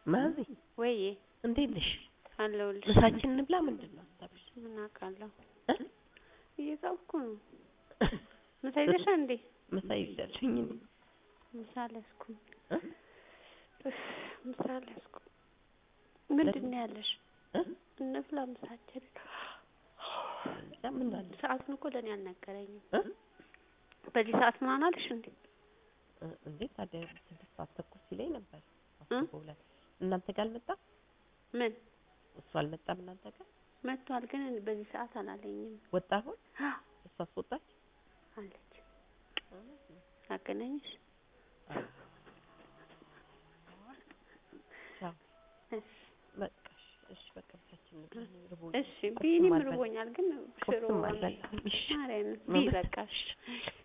ማዚ ወይዬ እንዴት ነሽ? አለሁልሽ። ምሳችን እንብላ። ምንድን ነው ሀሳብሽ? ምን አውቃለሁ እ? እየጻፍኩ ነው። ምሳ ይዘሻል እንዴ? ምሳ ይዣለሁኝ እኔ ምሳ አልያዝኩም። እ? እፍ፣ ምሳ አልያዝኩም። ምንድን ነው ያለሽ? እ? እንብላ ምሳችን። ያ ምን አለ ሰዓቱን እኮ ለእኔ አልነገረኝም። እ? በዚህ ሰዓት ምናምን አልሽ እንዴ? እ፣ እንዴ ታዲያ ስድስት ሰዓት ተኩል ሲለኝ ነበር። እ? አስቦ ብለን እናንተ ጋር አልመጣም? ምን እሱ አልመጣም እናንተ ጋር መጥቷል፣ ግን በዚህ ሰዓት አላለኝም ወጣ አሁን እሱ አስወጣች አለች። አገናኝሽ? ቻው እሺ በቃ እሺ፣ እሺ በቃ ብቻችን እንብላ። እኔ ርቦኛል። እሺ ቢኒም ቁርስም አልበላም። ርቦኛል፣ ግን ሽሮ ቁርስም አልበላም። እሺ ማርያምን ቢ በቃ እሺ